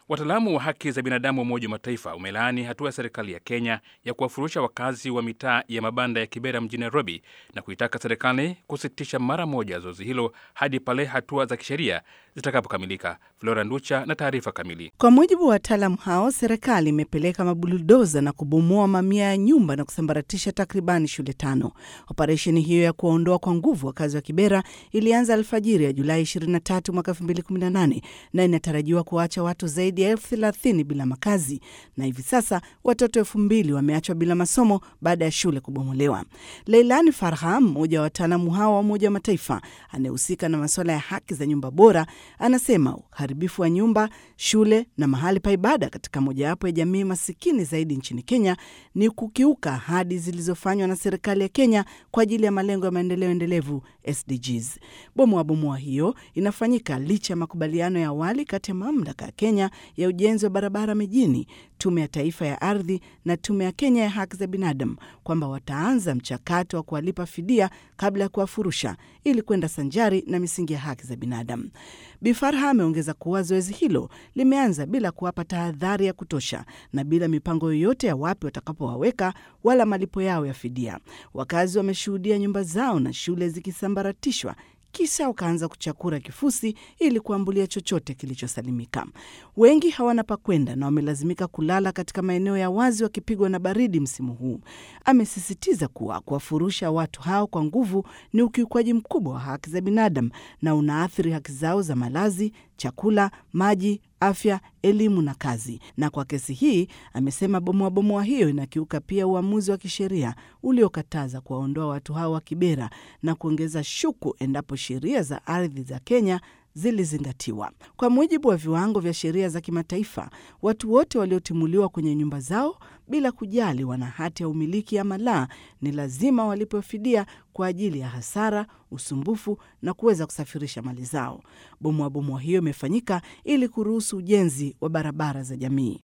Wataalamu wa haki za binadamu wa Umoja wa Mataifa umelaani hatua ya serikali ya Kenya ya kuwafurusha wakazi wa mitaa ya mabanda ya Kibera mjini Nairobi na kuitaka serikali kusitisha mara moja zoezi hilo hadi pale hatua za kisheria zitakapokamilika. Flora Nducha na taarifa kamili. Kwa mujibu wa wataalamu hao, serikali imepeleka mabuldoza na kubomoa mamia ya nyumba na kusambaratisha takribani shule tano. Operesheni hiyo ya kuwaondoa kwa nguvu wakazi wa Kibera ilianza alfajiri ya Julai 23 mwaka 2018 na inatarajiwa kuacha watu zaidi ya elfu thelathini bila makazi, na hivi sasa watoto elfu mbili wameachwa bila masomo baada ya shule kubomolewa. Leilani Farha, mmoja wa wataalamu hao wa Umoja wa Mataifa anayehusika na masuala ya haki za nyumba bora, anasema uharibifu wa nyumba, shule na mahali pa ibada katika mojawapo ya jamii masikini zaidi nchini Kenya ni kukiuka ahadi zilizofanywa na serikali ya Kenya kwa ajili ya malengo ya maendeleo endelevu SDGs. Bomoa bomoa hiyo inafanyika licha ya makubaliano ya awali kati ya mamlaka ya Kenya ya ujenzi wa barabara mijini, Tume ya Taifa ya Ardhi na Tume ya Kenya ya Haki za Binadamu kwamba wataanza mchakato wa kuwalipa fidia kabla ya kuwafurusha ili kwenda sanjari na misingi ya haki za binadamu. Bi Farha ameongeza kuwa zoezi hilo limeanza bila kuwapa tahadhari ya kutosha na bila mipango yoyote ya wapi watakapowaweka wala malipo yao ya fidia. Wakazi wameshuhudia nyumba zao na shule zikisambaratishwa kisha wakaanza kuchakura kifusi ili kuambulia chochote kilichosalimika. Wengi hawana pa kwenda na wamelazimika kulala katika maeneo ya wazi wakipigwa na baridi msimu huu. Amesisitiza kuwa kuwafurusha watu hao kwa nguvu ni ukiukwaji mkubwa wa haki za binadamu na unaathiri haki zao za malazi, chakula, maji, afya, elimu na kazi. Na kwa kesi hii amesema bomoa bomoa hiyo inakiuka pia uamuzi wa kisheria uliokataza kuwaondoa watu hao wa Kibera na kuongeza shuku endapo sheria za ardhi za Kenya zilizingatiwa. Kwa mujibu wa viwango vya sheria za kimataifa, watu wote waliotimuliwa kwenye nyumba zao bila kujali wana hati ya umiliki ama la, ni lazima walipwe fidia kwa ajili ya hasara, usumbufu na kuweza kusafirisha mali zao. Bomoa bomoa hiyo imefanyika ili kuruhusu ujenzi wa barabara za jamii.